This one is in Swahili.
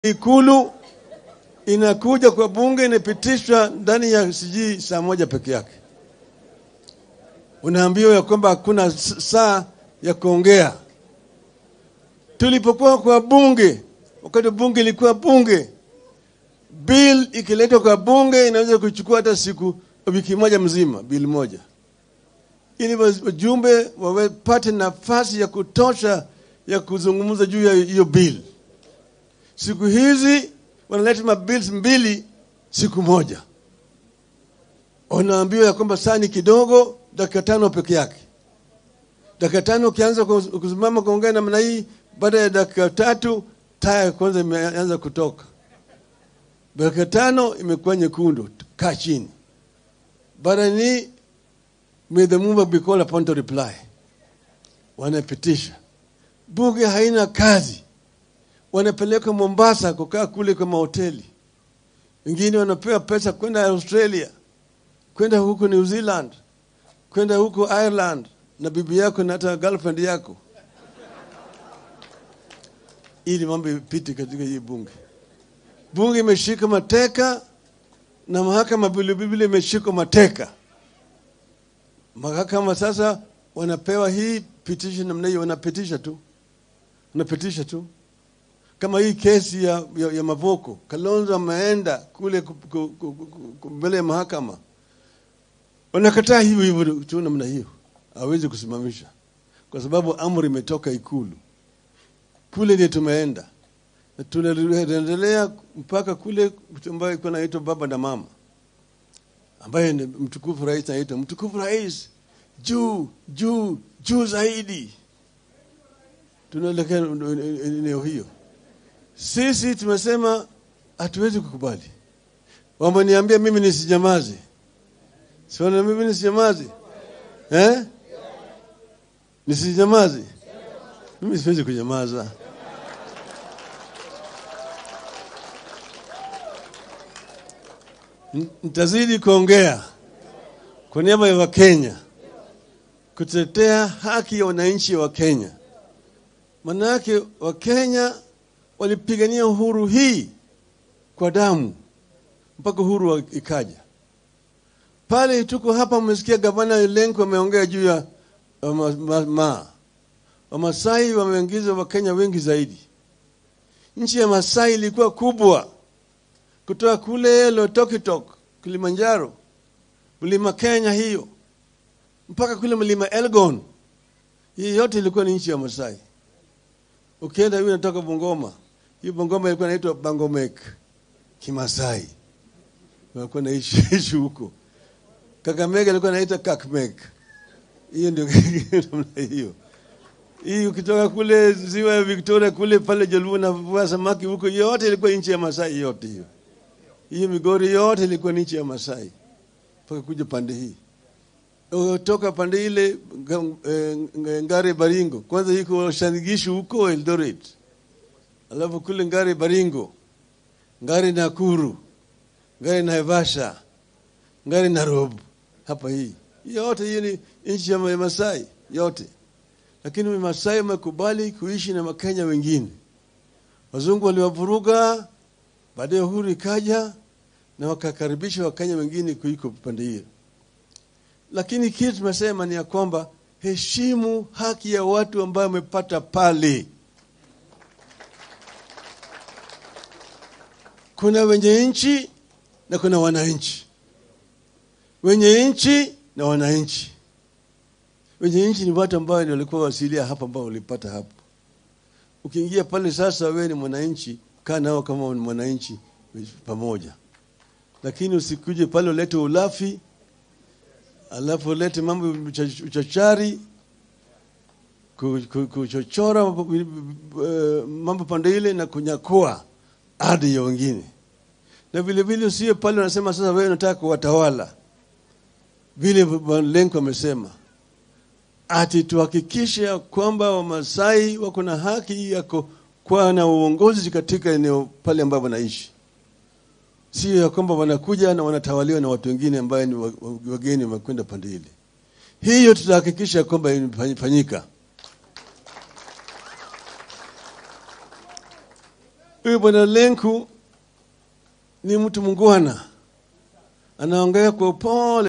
Ikulu inakuja kwa bunge inapitishwa ndani ya sijui saa moja peke yake. Unaambiwa ya kwamba hakuna s- saa ya kuongea. Tulipokuwa kwa bunge, wakati bunge ilikuwa bunge, bill ikiletwa kwa bunge inaweza kuchukua hata siku wiki moja mzima, bill moja, ili wajumbe wapate nafasi ya kutosha ya kuzungumza juu ya hiyo bill. Siku hizi wanaleta mabills mbili siku moja, wanaambiwa ya kwamba saa ni kidogo, dakika tano peke yake. Dakika tano ukianza kuz- kusimama kuongea namna hii, baada ya dakika tatu taa ya kwanza imeanza kutoka, dakika tano imekuwa nyekundu, kaa chini. Baada ni may the mover be called upon to reply, wanapitisha. Bunge haina kazi wanapeleka Mombasa kukaa kule kwa mahoteli, wengine wanapewa pesa kwenda Australia, kwenda huko New Zealand, kwenda huko Ireland na bibi yako na hata girlfriend yako, ili mambo ipite katika hii bunge. Bunge imeshika mateka na mahakama vilevile imeshika mateka. Mahakama sasa wanapewa hii petition namna hiyo, wanapitisha tu, wanapitisha tu kama hii kesi ya, ya, ya Mavoko, Kalonzo ameenda kule ku- ku- ku- ku- ku- mbele ya mahakama, wanakataa hivyo hivyo tu namna hiyo, hawezi kusimamisha kwa sababu amri imetoka Ikulu. Kule ndio tumeenda na tunaendelea mpaka kule ambayo iko naitwa baba na mama, ambaye ni mtukufu rais anaitwa mtukufu rais, juu juu juu zaidi. Tunaelekea eneo hiyo. Sisi tumesema hatuwezi kukubali. Wameniambia mimi nisijamaze, siona mimi nisijamaze eh? Nisijamaze mimi, siwezi kunyamaza. N- Nitazidi kuongea kwa niaba ya Wakenya kutetea haki ya wananchi wa Kenya. Maana yake Wakenya walipigania uhuru hii kwa damu mpaka uhuru wa- ikaja. Pale tuko hapa, mmesikia gavana Lenku ameongea juu ya uh, ma, ma, ma. Wamasai wameingiza Wakenya wengi zaidi. Nchi ya Masai ilikuwa kubwa kutoka kule Lotokitok, Kilimanjaro, mlima Kenya hiyo mpaka kule mlima Elgon. Hii yote ilikuwa ni nchi ya Masai. Ukienda hiyo inatoka Bungoma, hiyo Bungoma ilikuwa inaitwa Bangomek Kimasai, walikuwa naishi ishi huko. Kakamega ilikuwa inaitwa Kakmek, hiyo ndio namna hiyo. Hii ukitoka kule ziwa ya Victoria kule pale Jaluo na vua samaki huko, yote ilikuwa nchi ya Masai yote hiyo. Hiyo Migori yote ilikuwa ni nchi ya Masai mpaka kuja pande hii toka pande ile nga- eh, nga- Ngare Baringo, kwanza iko Shanigishu huko Eldoret, alafu kule Ngare Baringo, Ngare Nakuru, Ngare Naivasha, Ngare Nairobi, hapa hii yote hiyo ni nchi ya Ma- Masai yote, lakini Masai wamekubali kuishi na Wakenya wengine. Wazungu waliwavuruga, baadaye uhuru ikaja na wakakaribisha Wakenya wengine kuiko pande hiyo lakini kitu tumesema ni ya kwamba heshimu haki ya watu ambao wamepata pale. Kuna wenye nchi na kuna wananchi, wenye nchi na wananchi. Wenye nchi ni watu ambao ndio walikuwa wasilia hapa, ambao walipata hapo. Ukiingia pale sasa, wewe ni mwananchi, kaa nao kama ni mwananchi pamoja, lakini usikuje pale ulete ulafi alafu ulete mambo ya ucha- uchachari ku- ku- kuchochora eh, mambo pande ile na kunyakua ardhi ya wengine, na vile vile usiwe pale unasema sasa wewe unataka kuwatawala, vile Lenko amesema ati tuhakikishe ya kwamba Wamasai wako na haki ya ku- kuwa na uongozi katika eneo pale ambapo wanaishi sio ya kwamba wanakuja na wanatawaliwa na watu wengine ambaye ni wa- wa- wageni wamekwenda pande ile. Hiyo tutahakikisha kwamba imefanyika. Huyu bwana Lenku ni mtu mungwana, anaongea kwa upole